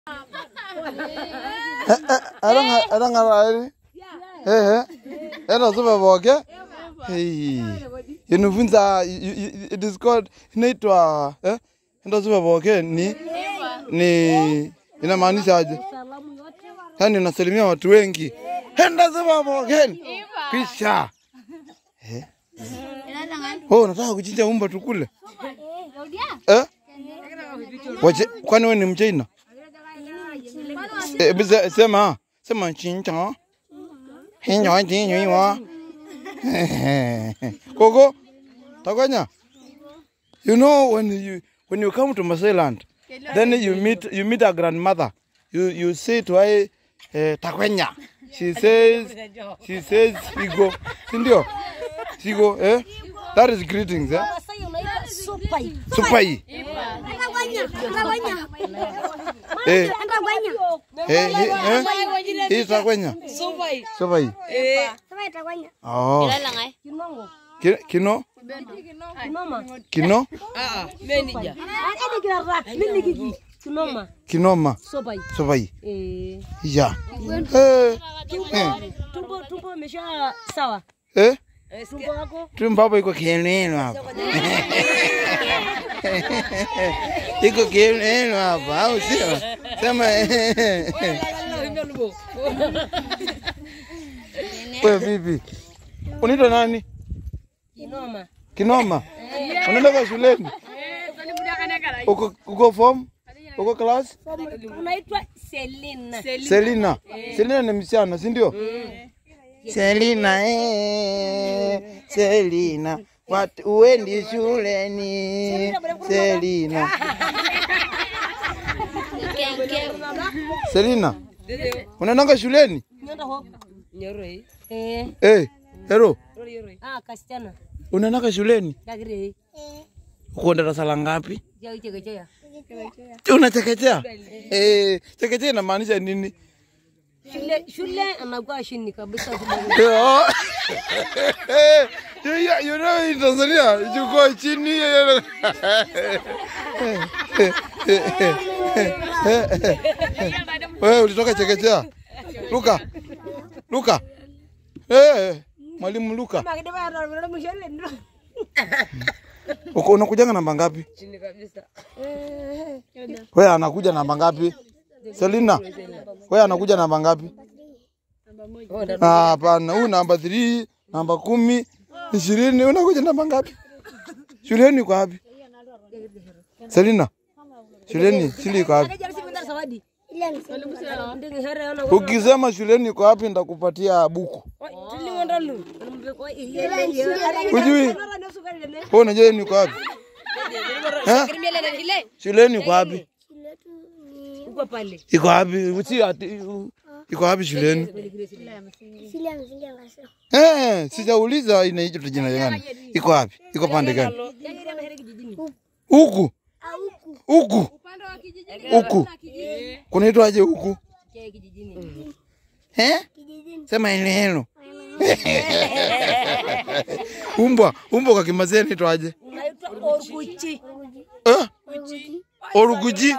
Erang'arari. Eh, ena supa pooki. Hey. Inifunza you- you- it is called inaitwa eh? Enda supa pooki ni ni inamaanisha aje? Yaani unasalimia watu wengi. Enda supa pooki. Kisha. Eh? Oh, unataka kuchinja umba tukule? Eh? Wache, kwani wewe ni mchaina? Eh, bize- sema sema chincha. Hinyo chinyo iwa. Koko, takwanya. You know when you when you come to Masailand, then you meet you meet a grandmother. You you say to her eh, takwenya. She says she says sigo. Sindio? Sigo, eh? That is greetings, eh? Masai unaita supai. Supai. Anagwanya, anagwanya. Eh, Anagwanya. eh, eh, eh? Hii takwenya. Supai. Supai. Sasa itagwanya. Oh. Kinongo. Ki- Kino? Kinoma. Kino? Ah, manager. Ade kirara. Mimi kiki. Kinoma. Kinoma. Supai. Supai. Eh. Ya. Eh. Tumbo tumbo imesha sawa. Eh? Tumbo wako Tumbo hapo iko kieneno hapa. Iko kieneno hapa, au sio? Sema eh. Wewe vipi? Unaitwa nani? kinoma. Kinoma. Unaenda kwa shuleni? Uko uko form? Uko class? Unaitwa Selina. Selina. Selina ni msichana, si ndio? Selina eh. Selina. Watu uendi shuleni. Selina. Selina. Unaendanga shuleni? Nyonda ho. Nyoroi. Eh. Eh, hero. Nyoroi. Ah, kasichana. Unaendanga shuleni? Dagire. Uko darasa la ngapi? Jao chekechea. Unachekechea? Eh, chekechea inamaanisha nini? Shule shule anakuwa chini kabisa shule. Oh. you, you, you know in Tanzania, you go chini. Wewe ulitoka chekechea. Luka. Luka. Eh, mwalimu Luka. Uko unakujanga namba ngapi? Chini kabisa. Wewe anakuja namba ngapi? Selina. Wewe anakuja namba ngapi? Ah, Hapana, huyu namba 3, namba kumi, ishirini, unakuja namba ngapi? Shuleni uko wapi? Selina. Shuleni shule iko wapi? Zawadi. Ndingi here ona. Ukisema shuleni iko wapi nitakupatia buku. Tuliwanda lu. Ujui? Wewe unajua ni uko wapi? Eh? Shuleni uko wapi? Uko pale. Iko wapi? Si ati iko wapi shuleni? Eh, sijauliza inaitwa jina gani. Iko wapi? Iko pande gani? Huku. Huku. Huku. Kunaitwaje huku? Eh? Sema eneo. Umbwa, umbwa kwa Kimasai inaitwaje? Unaitwa Orkuchi. Eh? Orukuji.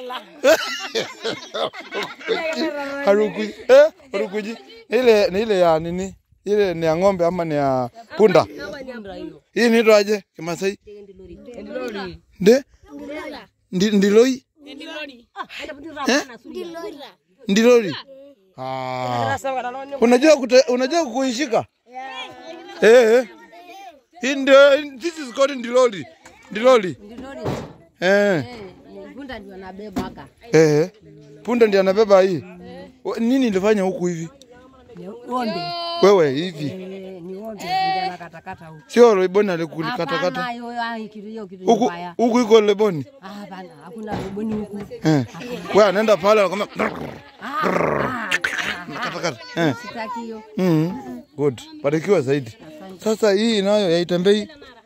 Harukuji. Eh? Orukuji. Ile ni ile ya nini? Ile ni ya ng'ombe ama ni ya punda? Hii inaitwaje Kimasai? Ndilori. Nde? Ndi, ndiloi? Eh? Ndilori. Ah. Unajua kute, unajua kuishika? Eh. eh. Hii ndio this is called ndilori. Ndilori. Eh. Punda ndio anabeba aka. Eh. Punda ndiye anabeba hii. Wa- Nini ilifanya huku hivi? Ng'ombe. Wewe hivi. Eh, ni ng'ombe ndio anakatakata huko. Sio Leboni alikukatakata. Hapana, hiyo hiyo kitu hiyo kitu Huku mbaya. huku iko Leboni. Ah, hapana, hakuna roboni huku. Eh. Wewe anaenda pale anakwambia Ah, ah, katakata. Eh. sitaki hiyo. Mm. Good. Barikiwa zaidi. Sasa hii nayo yaitembei.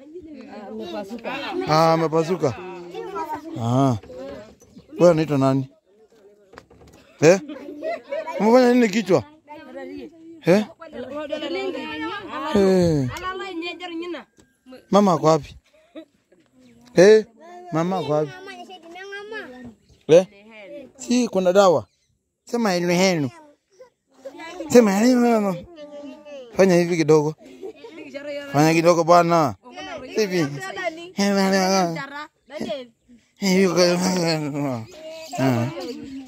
Ah, amepasuka. Ah. Wewe unaitwa nani? Eh? Umefanya nini kichwa? Eh? Eh. Mama ako wapi? Eh? Mama ako wapi? Eh? Si kuna dawa. Sema henu henu. Sema henu. Fanya hivi kidogo. Fanya kidogo bwana. Hivi. Hivi. Ah.